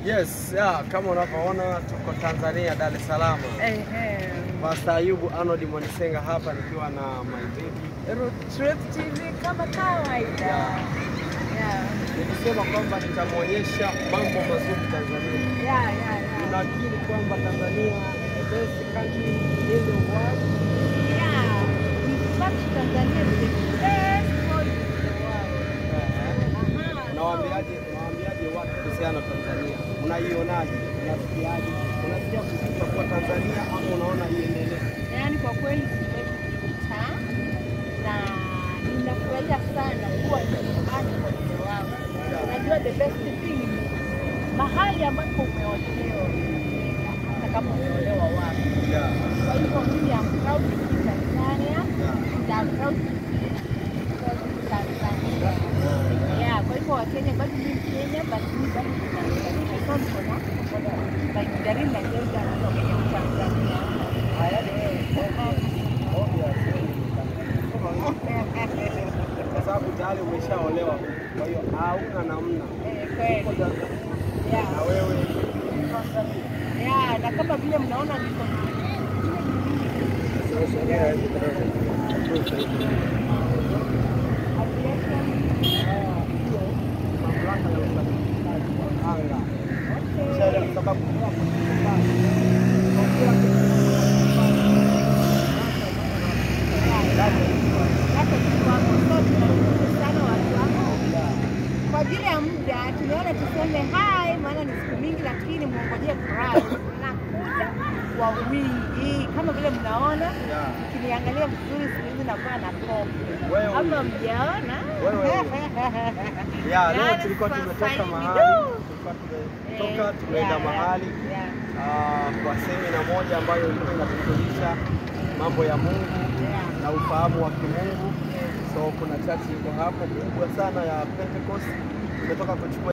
Yes, yeah, kama unavyoona tuko Tanzania, Dar es Salaam. Ehe. Pastor Ayubu Arnold Mwanisenga hapa nikiwa na my baby. Root Truth TV kama kawaida. Yeah. Nilisema kwamba nitamwonyesha mambo mazuri Tanzania. Yeah, yeah, yeah. Unakiri kwamba Tanzania the best country in the world? Yeah. In fact, Tanzania is the best country in the world. Aha. Unawaambiaje, unawaambiaje watu kuhusiana na Tanzania? Unaionaje? Unasikiaje? Unasikia kusikia kwa Tanzania ama unaona iendelee? Yaani kwa kweli siwezi kupita na ninafurahia sana kuwa nyumbani kwa mzee wangu. Unajua the best thing ni mahali ambapo umeolewa, hata kama umeolewa wapi. Yeah. Kwa hivyo mimi am proud to be Tanzania Yeah. and I'm proud to be Tanzania. Yeah, kwa hivyo Wakenya bado ni Kenya but mimi bado ni Tanzania. So niko na najaribu na Kenya na Kenya ni Tanzania. Kwa sababu tayari umeshaolewa, kwa hiyo hauna namna. Eh, kweli. Uko Tanzania Yeah. na wewe Yeah, na kama vile mnaona niko mamlaka ya usafirishaji wa anga Sheria kwa sababu kwa ajili ya muda tumeona tuseme hai, maana ni siku mingi, lakini mwongojee furahi nakuja kwa wingi kama vile mnaona. Yeah. Ukiniangalia vizuri siku hizi nakuwa na kope Wewe ama huyu. mjaona? Wewe huyu. ya leo Yaani tulikuwa sasa tumetoka hivi, mahali du. tulikuwa tumetoka Eh, tumeenda yeah, mahali yeah, ah, kwa semina moja ambayo ilikuwa inatufundisha mambo ya Mungu yeah, na ufahamu wa kimungu. yeah. So kuna chachi iko hapo kubwa sana ya Pentecost. Tumetoka kuchukua